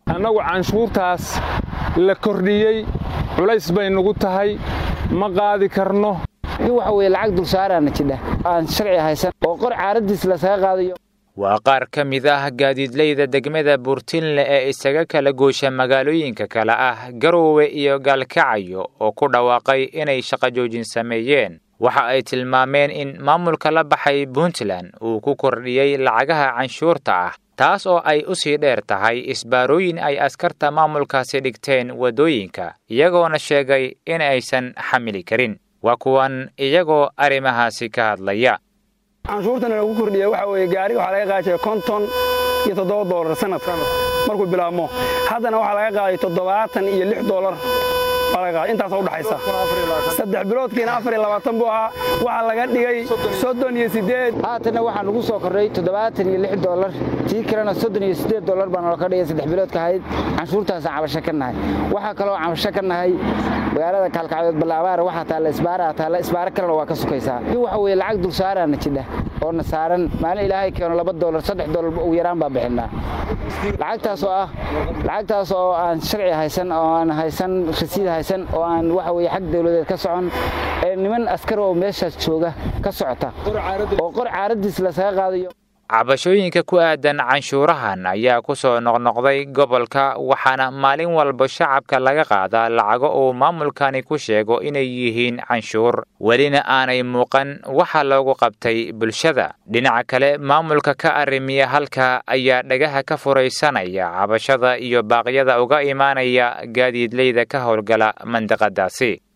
annagu canshuurtaas la kordhiyey culays bay nugu tahay ma qaadi karno waxa weye lacag dulsaaraana jidha aan sharci haysan oo qor caaradiis lasaga qaadayo waa qaar ka mid ah gaadiidleyda degmada buurtinle ee isaga kala goosha magaalooyinka kale ah garoowe iyo gaalkacayo oo ku dhawaaqay inay shaqo joojin sameeyeen waxa ay tilmaameen in maamulka la baxay puntland uu ku kordhiyey lacagaha canshuurta ah taas oo ay u sii dheer tahay isbaarooyin ay askarta maamulkaasi dhigteen waddooyinka iyagoona sheegay in aysan xamili karin waa kuwan iyagoo arrimahaasi ka hadlaya canshuurtana lagu kordhiya waxa weeye gaariga waxaa laga qaadaya konton iyo toddoba doolar sanadka markuu bilaabmo haddana waxaa laga qaaday toddobaatan iyo lix doolar intaas udhaxaysa saddex biloodkiina afar iyo labaatan buu ahaa waxaa laga dhigay soddon iyo siddeed haatanna waxaa nagu soo kordhay toddobaatan iyo lix doolar tii kalena soddon iyo siddeed doolar baa naloo ka dhigay saddex biloodka ahayd canshuurtaasaan cabasho ka nahay waxaa kaloo cabasho ka nahay magaalada kaalkacdood ballaabaar waxaa taalla isbaaraa taalla isbaaro kalena waa ka sukaysaa waxa weeye lacag dulsaaraana jidha oo na saaran maalin ilaahay keeno laba doolar saddex doolar ugu yaraan baa bixinaa lacagtaas oo ah lacagtaas oo aan sharci haysan oo aan haysan rasiid haysan oo aan waxa weye xag dawladeed ka socon ee niman askar oo meeshaas jooga ka socota oo qor caaradiis lasaga qaadayo cabashooyinka ku aadan canshuurahan ayaa ku soo noqnoqday gobolka waxaana maalin walba shacabka laga qaadaa lacago uu maamulkani ku sheego inay yihiin canshuur welina aanay muuqan waxa loogu qabtay bulshada dhinaca kale maamulka ka arrimiya halka ayaa dhagaha ka furaysanaya cabashada iyo baaqyada uga imaanaya gaadiidleyda ka howlgala mandiqadaasi